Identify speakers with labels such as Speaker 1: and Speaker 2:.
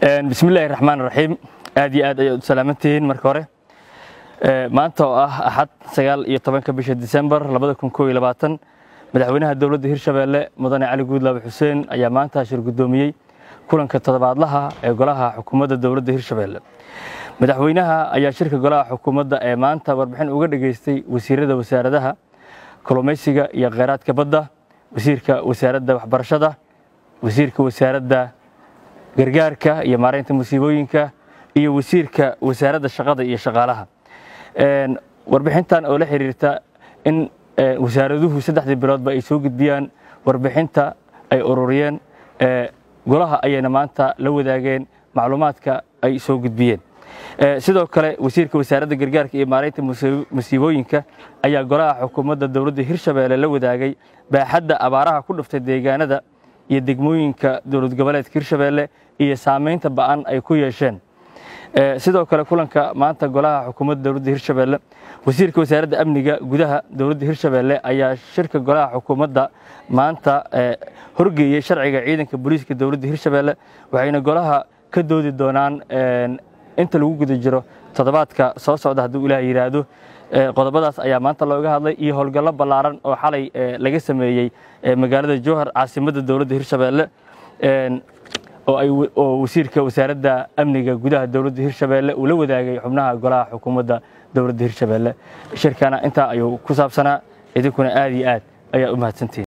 Speaker 1: bismillahi raxmaan raxiim aad iyo aad ayaad u salaamantihiin marka hore maanta oo ah axad sagaal iyo tobanka bisha disembar labada kun koo iyo labaatan madaxweynaha dowladda hirshabeelle mudane cali guudlaabe xuseen ayaa maanta shir guddoomiyey kulanka toddobaadlaha ee golaha xukuumadda dowladda hirshabeelle madaxweynaha ayaa shirka golaha xukuumadda ee maanta warbixin uga dhageystay wasiirada wasaaradaha kalluumaysiga iyo kheyraadka badda wasiirka wasaaradda waxbarashada wasiirka wasaaradda gargaarka iyo maaraynta musiibooyinka iyo wasiirka wasaaradda shaqada iyo shaqaalaha warbixintan oo la xiriirta in wasaaraduhu saddexdii biloodba ay soo gudbiyaan warbixinta ay ururiyeen golaha ayayna maanta la wadaageen macluumaadka ay soo gudbiyeen sidoo kale wasiirka wasaaradda gargaarka iyo maaraynta musiibooyinka ayaa golaha xukuumadda dowladda hirshabeelle la wadaagay baaxadda abaaraha ku dhuftay deegaanada iyo degmooyinka dowlad goboleedka hirshabeelle iyo saamaynta ba'an ay ku yeesheen sidoo kale kulanka maanta golaha xukuumadda dowladda hirshabeelle wasiirka wasaaradda amniga gudaha dowladda hirshabeelle ayaa shirka golaha xukuumadda maanta horgeeyey sharciga ciidanka booliiska dowladda hirshabeelle waxayna golaha ka doodi doonaan inta lagu guda jiro toddobaadka soo socda hadduu ilaah yidhaahdo qodobadaas ayaa maanta looga hadlay iyo howlgallo ballaaran oo xalay laga sameeyey magaalada jowhar caasimadda dowladda hirshabeelle oo wasiirka wasaaradda amniga gudaha dowladda hirshabeelle uu la wadaagay xubnaha golaha xukuumadda dowladda hirshabeelle shirkana intaa ayuu ku saabsanaa idinkuna aad iyo aad ayaa u mahadsantihin